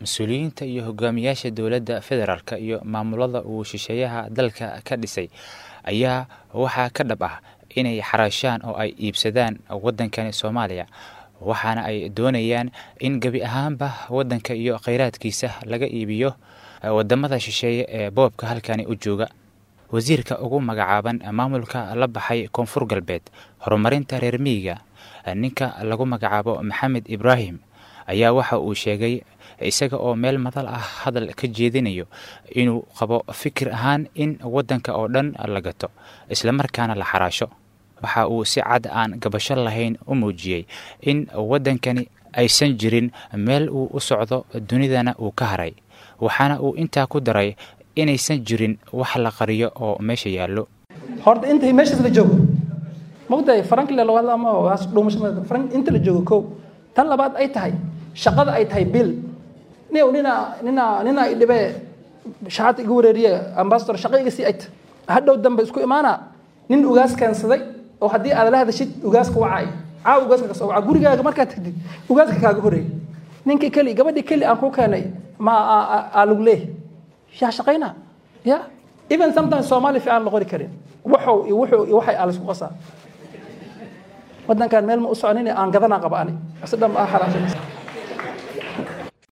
mas-uuliyiinta iyo hogaamiyaasha dowladda federaalk iyo maamulada uu shisheeyaha dalka ka dhisay ayaa waxaa ka dhab ah inay xaraashaan oo ay iibsadaan waddankani soomaaliya waxaana ay doonayaan in gebi ahaanba waddanka iyo kheyraadkiisa laga iibiyo wadamada shisheeye ee boobka halkani u jooga wasiirka ugu magacaaban maamulka la baxay koonfur galbeed horumarinta reer miyiga ninka lagu magacaabo maxamed ibraahim ayaa waxa uu sheegay isaga oo meel madal ah hadal ka jeedinayo inuu qabo fikir ahaan in waddanka oo dhan la gato islamarkaana la xaraasho waxa uu si cad aan gabasho lahayn u muujiyey in waddankani aysan jirin meel uu u socdo dunidana uu ka haray waxaana uu intaa ku daray inaysan jirin wax la qariyo oo meesha yaallo horta inta meeshaas la joogo mogtahay farankile labaad ama dhuumasho farank inta la joogo kow tan labaad ay tahay shaqada ay tahay bil nin nina nina nina i dhibee shaxaad iga wareeriye ambasador shaqa iga sii ayta hadhow dambe isku imaana nin ugaas keensaday oo haddii aad la hadashid ugaaska wacay caaw ugaaska kasoo waca gurigaaga markaad tagtid ugaaska kaaga horeey ninkii keli gabadhii keli aan ku keenay ma aa lagu leeh yaa shaqayna ya even sometimes soomaali fiican la qori karin waxow iyo wuxuu iyo waxay aalisku qasaa waddankan meel ma u soconin aan gadanaa qaba ani si dhan aa xaraashanaysa